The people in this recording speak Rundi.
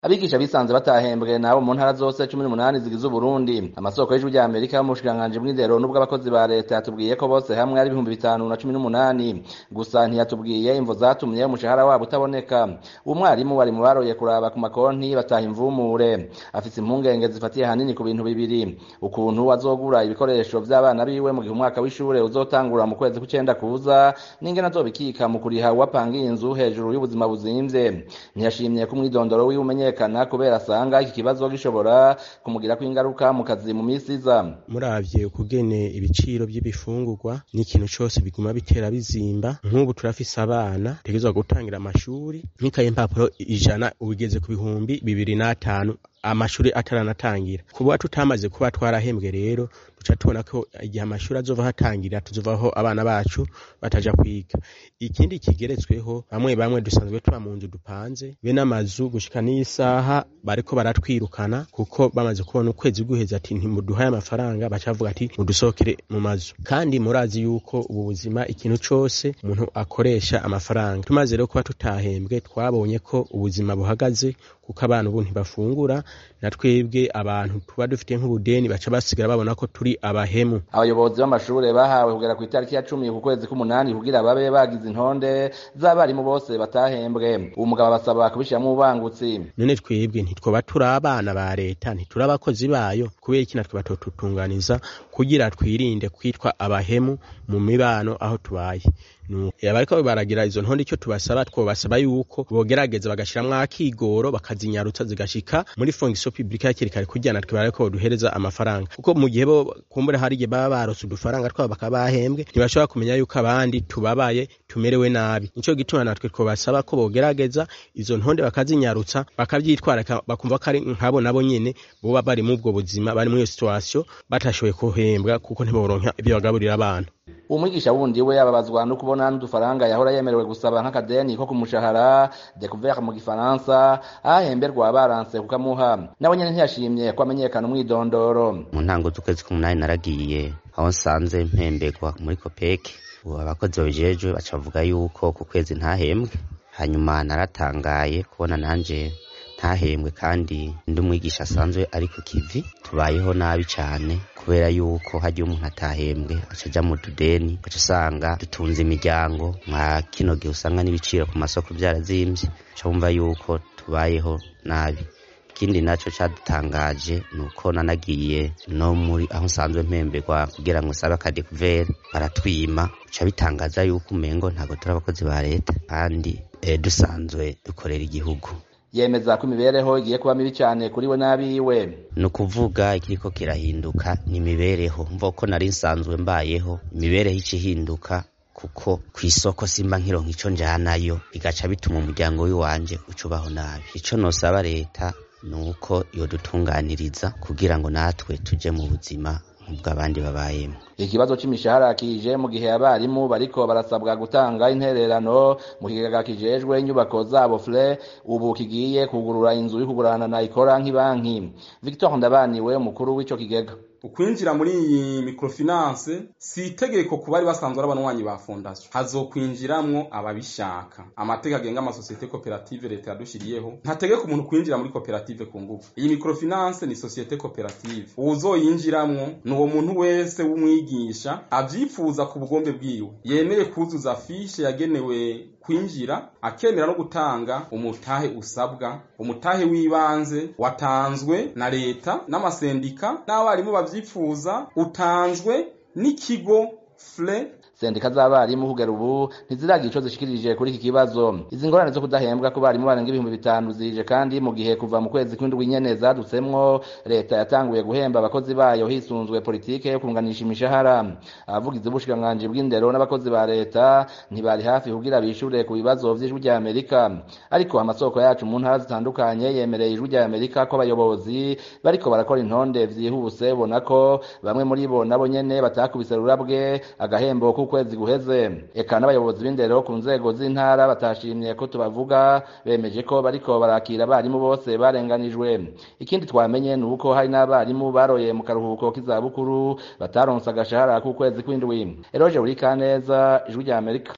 abigisha bisanze batahembwe nabo mu ntara zose cumi n'umunani zigize uburundi amasoko y'ijwi rya amerika mu bushikiranganji bw'indero n'ubw'abakozi ba leta yatubwiye ko bose hamwe ari ibihumbi bitanu na cumi n'umunani gusa ntiyatubwiye imvo zatumye umushahara wabo utaboneka umwarimu wari mu baroye kuraba ku makonti bataha imvumure afise impungenge zifatiye hanini ku bintu bibiri ukuntu azogura ibikoresho vy'abana biwe mu gihe umwaka w'ishure uzotangura mu kwezi kw'icenda kuza n'ingene azobikika mu kuriha uwapangiye inzu hejuru y'ubuzima buzimvye ntiyashimye ko umwidondoro wiwe umenyekana kubera asanga iki kibazo gishobora kumugirako ingaruka mu kazi mu misi iza muravye ukugene ibiciro vy'ibifungurwa n'ikintu cose biguma bitera bizimba nk'ubu turafise abana tegerezwa gutangira amashuri nk'ikaye impapuro ijana ubigeze ku bihumbi bibiri n'atanu amashuri ataranatangira kuba tutamaze kuba twarahembwe rero duca tubona ko igihe amashuri azova hatangira tuzovaho abana bacu bataja kwiga ikindi kigeretsweho bamwe bamwe dusanzwe tuba mu nzu dupanze be n'amazu gushika n'isaha bariko baratwirukana kuko bamaze kubona ukwezi guheza ati ntimuduhaye amafaranga bacavuga ati mudusohokere mu mazu kandi murazi yuko ubu buzima ikintu cose umuntu akoresha amafaranga tumaze rero kuba tutahembwe twabonye ko ubuzima buhagaze kuko abantu ubu ntibafungura na twebwe abantu tuba dufite nk'ubudeni baca basigara babona ko turi abahemu abayobozi b'amashure bahawe kugera ku itariki ya cumi ku kwezi k'umunani kugira babe bagize intonde z'abarimu bose batahembwe uwo mugabo abasaba kubishiramwo ubangutsi none twebwe ntitwoba turi abana ba leta ntituri abakozi bayo kubera iki natwe batotutunganiza kugira twirinde kwitwa abahemu mu mibano aho tubaye abariko baragira izo ntonde icyo tubasaba twobasaba yuko bogerageza bagashiramwo akigoro bakazinyarutsa zigashika muri fonction publique hakiri kare kugira natwe bariko boduhereza amafaranga kuko mu gihe bo kumbura hari igihe baba barose udufaranga twabo bakaba bahembwe ntibashobora kumenya yuko abandi tubabaye tumerewe nabi nico gituma natwe twobasaba ko bogerageza izo ntonde bakazinyarutsa bakavyitwara bakumva ko ari nkabo nabo nyene boba bari mu ubwo buzima bari muri iyo situation batashoboye kuhembwa kuko ntiboronka ibyo bagaburira abana umwigisha wundi we ababazwa no kubona n'udufaranga yahora yemerewe gusaba nk'akadeni ko ku mushahara découvert mu gifaransa ahemberwa baranse kukamuha nawe nyene ntiyashimye ko amenyekana umwidondoro mu ntango z'ukwezi k'umunani naragiye aho nsanze mpemberwa muri kopeke ubu abakozi babijejwe baca bavuga yuko ku kwezi ntahembwe hanyuma naratangaye kubona nanje ntahembwe kandi ndi umwigisha asanzwe ari ku kivi tubayeho nabi cyane kubera yuko hagiye umuntu atahembwe aca aja mu tudeni ugaca usanga dutunze imiryango nka kino gihe usanga n'ibiciro ku masoko byarazimvye uca wumva yuko tubayeho nabi ikindi naco cadutangaje ni uko nanagiye no muri aho nsanzwe mpemberwa kugira ngo sabe akadekuvere baratwima uca bitangaza yuko umengo ntabwo turi abakozi ba leta kandi eh, dusanzwe dukorera igihugu yemeza ko imibereho igiye kuba mibi cyane kuri we n'abiwe ni ukuvuga ikiriko kirahinduka ni imibereho mva ko nari nsanzwe mbayeho imibereho ica ihinduka kuko ku isoko simba nkironka ico njanayo bigaca bituma umuryango w'iwanje ucubaho nabi ico nosaba leta ni uko yodutunganiriza kugira ngo natwe tuje mu buzima nk'ubw'abandi babayemo ikibazo c'imishahara kije mu gihe abarimu bariko barasabwa gutanga intererano mu kigega kijejwe inyubako zabo fre ubu kigiye kugurura inzu yo kugurana na ikora nk'ibanki victor ndabaniwe umukuru w'ico kigega ukwinjira muri iyi microfinance si itegeko ku bari basanzwe ari abanywanyi ba fondasiyo hazokwinjiramwo ababishaka amategeko agenga amasosiyete koperative leta yadushiriyeho ntategeka umuntu kwinjira muri koperative ku ngufu iyi microfinance ni sosiyete koperative uwuzoyinjiramwo ni uwo muntu wese w'umwigisha avyifuza ku bugombe bwiwe yemeye kuzuza fishe yagenewe kwinjira akemera no gutanga umutahe usabwa umutahe w'ibanze watanzwe na leta n'amasendika n'abarimu bavyifuza utanzwe n'ikigo fre sendika z'abarimu kugera ubu ntiziragira ico zishikirije kuri iki kibazo izi ngorane zo kudahembwa ku barimu barenga ibihumbi bitanu zije kandi mu gihe kuva mu kwezi kw'indwi nyene zadutsemwo leta yatanguye guhemba abakozi bayo hisunzwe politike yo kunganisha imishahara abavugizi b'ubushikiranganji bw'indero n'abakozi ba leta ntibari hafi kugira bishure ku bibazo vy'ijwi rya amerika ariko amasoko yacu mu ntara zitandukanye yemereye ijwi rya amerika ko abayobozi bariko barakora intonde vyihuse bona ko bamwe muri bo nabo nyene batakubise rurabwe agahembo k'ukwezi guheze eka n'abayobozi b'indero ku nzego z'intara batashimye ko tubavuga bemeje ko bariko barakira abarimu bose barenganijwe ikindi twamenye ni uko hari n'abarimu baroye mu karuhuko k'izabukuru bataronse agashahara k'ukwezi kw'indwi eroje uri kaneza ijwi rya amerika